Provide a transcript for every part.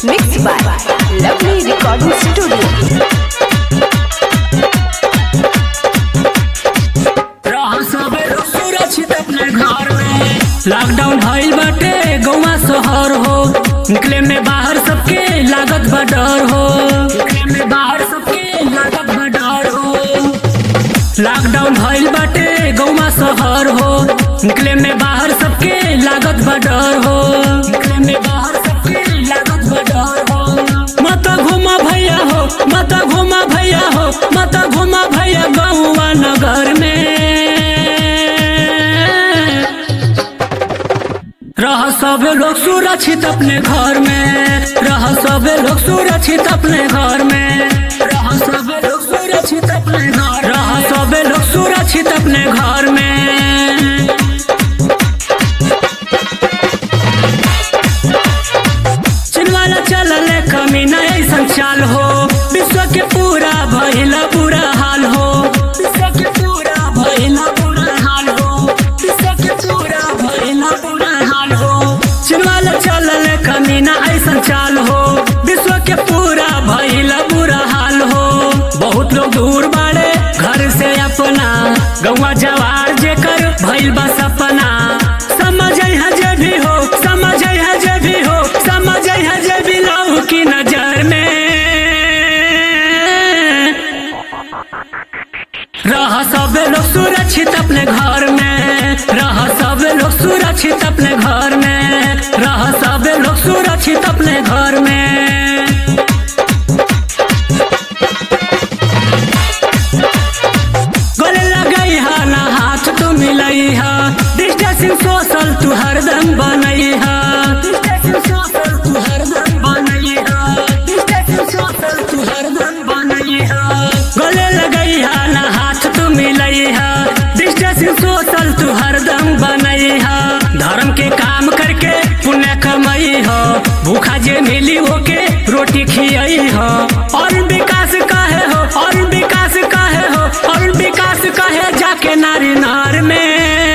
Mixed by Lovely Recording Studio. रहा सबे लोग सुरक्षित अपने घर में लॉकडाउन भइल बाटे गौवा शहर हो निकले में बाहर सबके लागत बा डर हो निकले में बाहर सबके लागत बा डर हो लॉकडाउन भइल बाटे गौवा शहर हो निकले में बाहर सबके लागत बा डर हो निकले में बाहर सबके लागत बा डर हो मत घुमा भैया हो मत घुमा भैया हो मत घुमा भैया गौवा नगर में रह सब लोग सुरक्षित अपने घर में रह सब लोग सुरक्षित अपने घर में रह सब लोग सुरक्षित अपने घर रह सब लोग सुरक्षित अपने घर में चिनवाला चलल कमी नहीं संचाल हो विश्व के पूरा भइला बुरा हाल हो विश्व के पूरा भइला बुरा हाल हो विश्व के पूरा भइला बुरा हाल हो चिनवाला चलल कमी ना ऐसन चाल हो विश्व के पूरा भइला बुरा हाल हो बहुत लोग दूर बाड़े घर से अपना गौवा जवार जेकर भइल बा सपना समझ है जे भी हो समझ है जे भी हो समझ है जे भी लहू की नजर में रह सब लोग सुरक्षित अपने घर में रह सब लोग सुरक्षित अपने घर में रह सब लोग सुरक्षित अपने घर में गले लगई हा ना हाथ तू मिलई हा डिस्टेंसिंग सोशल तू हरदम बनई हा डिस्टेंसिंग सोशल तू हरदम बनई हा डिस्टेंसिंग सोशल तू हरदम बनई हा गले लगई हा ना हाथ तू मिलई हा डिस्टेंसिंग सोशल तू हरदम बनई हा धर्म के काम करके पुण्य कमई हो भूखा जे मिली होके रोटी खियई हो और विकास काहे हो और विकास काहे हो और विकास कहे जाके नारी नार में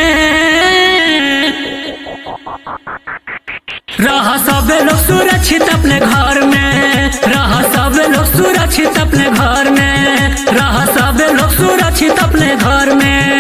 रह सब लोग सुरक्षित अपने घर में रह सब लोग सुरक्षित अपने घर में रह सब लोग सुरक्षित अपने घर में